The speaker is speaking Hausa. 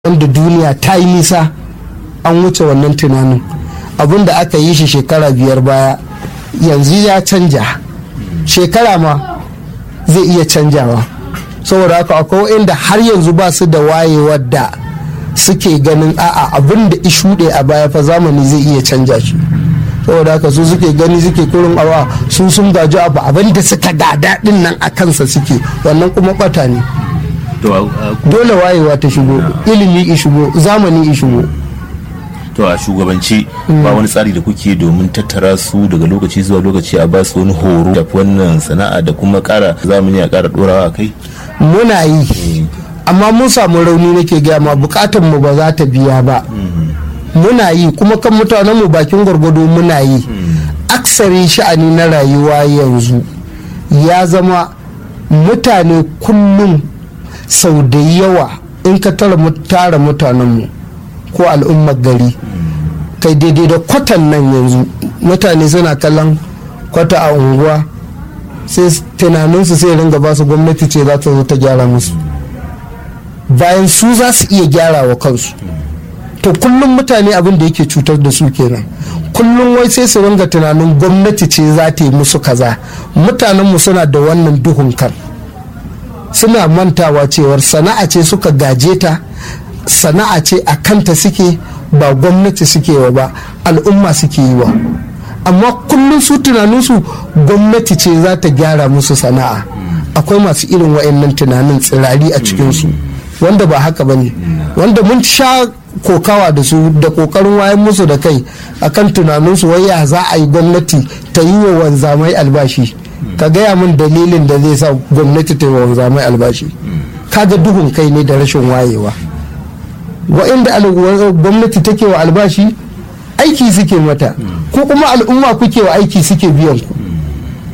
wanda duniya ta yi nisa an wuce wannan tunanin abin da aka yi shi shekara biyar baya yanzu ya canja shekara ma zai iya canjawa saboda haka akwai inda har yanzu ba su da wayewar da suke ganin a'a abin da ishuɗe a baya fa zamani zai iya canja shi saboda haka su suke gani suke kurin awa su sun gaji abu abin da suka gada din nan a kansa suke wannan kuma bata ne dole wayewa ta shigo ilimi i shigo zamani i shigo to a shugabanci ba wani tsari da kuke domin tattara su daga lokaci zuwa lokaci a basu wani horo da wannan sana'a da kuma kara zamani a kara dorawa a kai muna yi amma mun samu rauni nake gaya ma bukatan mu ba za ta biya ba muna yi kuma kan mutanen mu bakin gwargwado muna yi aksari sha'ani na rayuwa yanzu ya zama mutane kullum sau da yawa in ka tara mutanenmu ko al'ummar gari kai daidai da kwatan nan yanzu mutane suna kallon kwata a unguwa sai tunaninsu sai ringa ba su gwamnati ce za ta zo ta gyara musu bayan su za su iya gyara wa kansu to kullum mutane abin da yake cutar da su kenan kullum wai sai su ringa tunanin gwamnati ce za ta yi musu kaza mutanenmu suna da wannan duhun kan suna mantawa cewar sana'a ce suka gaje ta sana'a ce a kanta suke ba gwamnati suke wa ba al'umma suke yi wa amma kullum su tunaninsu gwamnati ce za ta gyara musu sana'a akwai masu irin wa'annan tunanin tsirari a cikinsu wanda ba haka ba ne wanda mun sha kokawa da su da kokarin wayan musu da kai akan tunaninsu wai ya za a yi gwamnati ta yi wa wanzamai albashi ka gaya min dalilin da zai sa gwamnati ta yi wa wanzamai albashi kaga duhun kai ne da rashin wayewa wa'inda gwamnati take wa albashi aiki suke mata ko kuma al'umma kuke wa aiki suke biyan ku